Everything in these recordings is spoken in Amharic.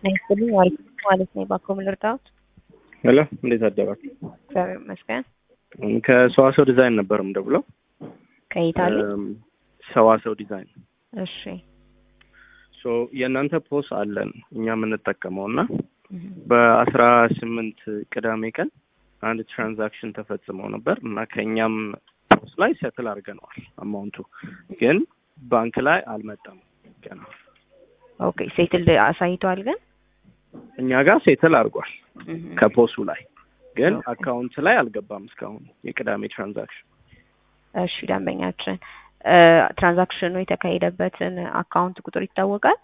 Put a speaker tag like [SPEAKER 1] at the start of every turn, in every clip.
[SPEAKER 1] ይስጥልኝ አሪፍ ማለት ነው። ባኮ ምን ልርዳዎት?
[SPEAKER 2] ሄሎ እንዴት አደራችሁ?
[SPEAKER 1] እግዚአብሔር ይመስገን።
[SPEAKER 2] ከሰዋሰው ዲዛይን ነበር የምደውለው።
[SPEAKER 1] ከኢታሊ
[SPEAKER 2] እም፣ ሰዋሰው ዲዛይን
[SPEAKER 1] እሺ።
[SPEAKER 2] ሶ የእናንተ ፖስ አለን እኛ የምንጠቀመው እና
[SPEAKER 1] እህ፣
[SPEAKER 2] በአስራ ስምንት ቅዳሜ ቀን አንድ ትራንዛክሽን ተፈጽመው ነበር እና ከእኛም ፖስ ላይ ሰትል አድርገነዋል። አማውንቱ ግን ባንክ ላይ አልመጣም ገና።
[SPEAKER 1] ኦኬ ሴትል አሳይቷል ግን
[SPEAKER 2] እኛ ጋር ሴትል አድርጓል
[SPEAKER 1] እህ፣
[SPEAKER 2] ከፖሱ ላይ ግን
[SPEAKER 1] ኦኬ።
[SPEAKER 2] አካውንት ላይ አልገባም እስካሁን የቅዳሜ ትራንዛክሽን።
[SPEAKER 1] እሺ ደንበኛችን እ፣ ትራንዛክሽኑ የተካሄደበትን አካውንት ቁጥር ይታወቃል?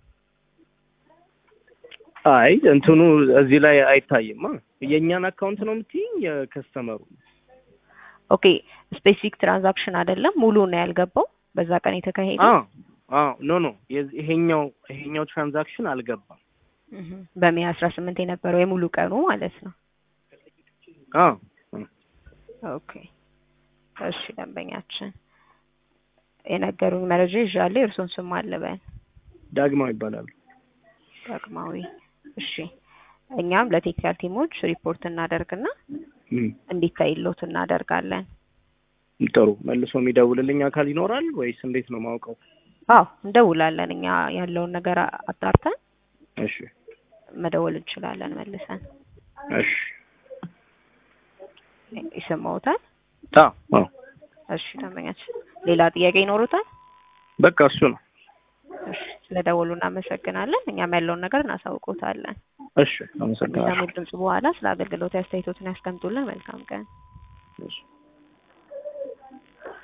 [SPEAKER 2] አይ እንትኑ እዚህ ላይ አይታይማ። የእኛን አካውንት ነው የምትይኝ የከስተመሩ?
[SPEAKER 1] ኦኬ ስፔሲፊክ ትራንዛክሽን አይደለም ሙሉ ነው ያልገባው በዛ ቀን የተካሄደ
[SPEAKER 2] አዎ አዎ ኖ ኖ የዚህ- ይሄኛው ይሄኛው ትራንዛክሽን አልገባም።
[SPEAKER 1] እህ፣ በሜይ አስራ ስምንት የነበረው የሙሉ ቀኑ ማለት ነው።
[SPEAKER 2] አዎ
[SPEAKER 1] ኦኬ እሺ ደንበኛችን የነገሩኝ መረጃ ይዣለሁ። የእርሶን ስም አልበን
[SPEAKER 2] ዳግማው ይባላሉ።
[SPEAKER 1] ዳግማዊ። እሺ እኛም ለቴክኒካል ቲሞች ሪፖርት እናደርግና
[SPEAKER 2] እም፣
[SPEAKER 1] እንዲታይሎት እናደርጋለን።
[SPEAKER 2] ጥሩ መልሶ የሚደውልልኝ አካል ይኖራል ወይስ እንዴት ነው ማውቀው?
[SPEAKER 1] አዎ እንደውላለን። እኛ ያለውን ነገር አጣርተን
[SPEAKER 2] እሺ
[SPEAKER 1] መደወል እንችላለን መልሰን።
[SPEAKER 2] እሺ
[SPEAKER 1] ይሰማዎታል?
[SPEAKER 2] አዎ አዎ
[SPEAKER 1] እሺ ደንበኛችን ሌላ ጥያቄ ይኖሩታል?
[SPEAKER 2] በቃ እሱ ነው።
[SPEAKER 1] እሺ ስለደወሉ እናመሰግናለን። እኛም ያለውን ነገር እናሳውቆታለን።
[SPEAKER 2] እሺ አመሰግናለሁ።
[SPEAKER 1] ከሚሰሙት ድምጽ በኋላ ስለ አገልግሎት አስተያየቶትን ያስቀምጡልን። መልካም ቀን።
[SPEAKER 2] እሺ